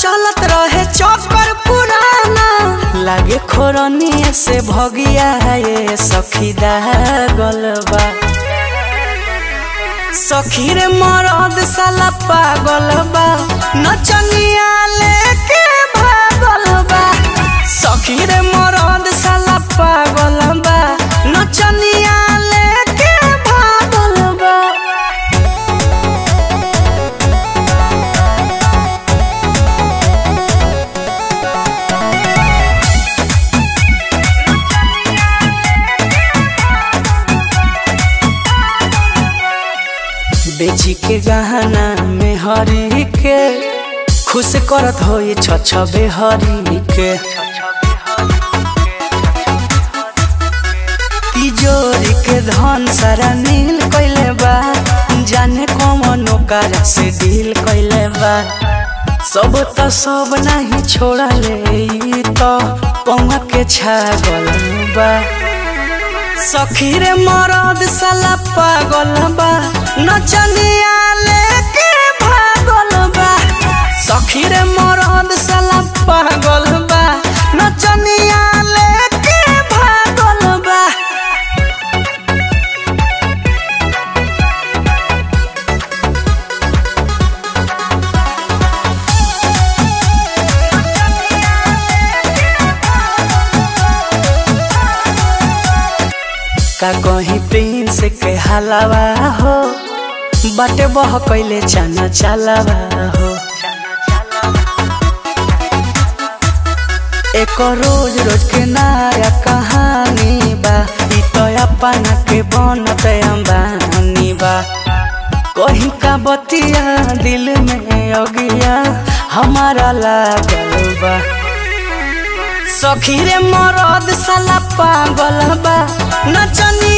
चलत रहे चक्कर पुराना लागे खोरनी से भगिया ये सखी दागल बा सखी रे मरद साला पागल बा नचनिया लेके भागल बा सखी रे मरद साला पागल बा नचनिया लेके भागल बा बेची के गहना में हरी के खुश करत हो ये छछबे हरी के तिजोरी के धन सारा नील कैले बा जाने कौन ओकर से डील कैले बा सब त सब नहीं छोड़ले ई तो पौवा के छागल बा सखी रे मरद साला पागल बा नचनिया लेके भागल बा सखी रे मरद साला पागल बा नचनिया लेके भागल बा का कहीं प्रिंस के हलावा हो बाटे बह कैले चना चलावा हो एक रोज रोज के नया कहानी बा ई तो अपना के बनत अंबानी बा कहीं का बतिया दिल में अगिया हमारा लागल बा सखी रे मरद साला पागल बा नचनी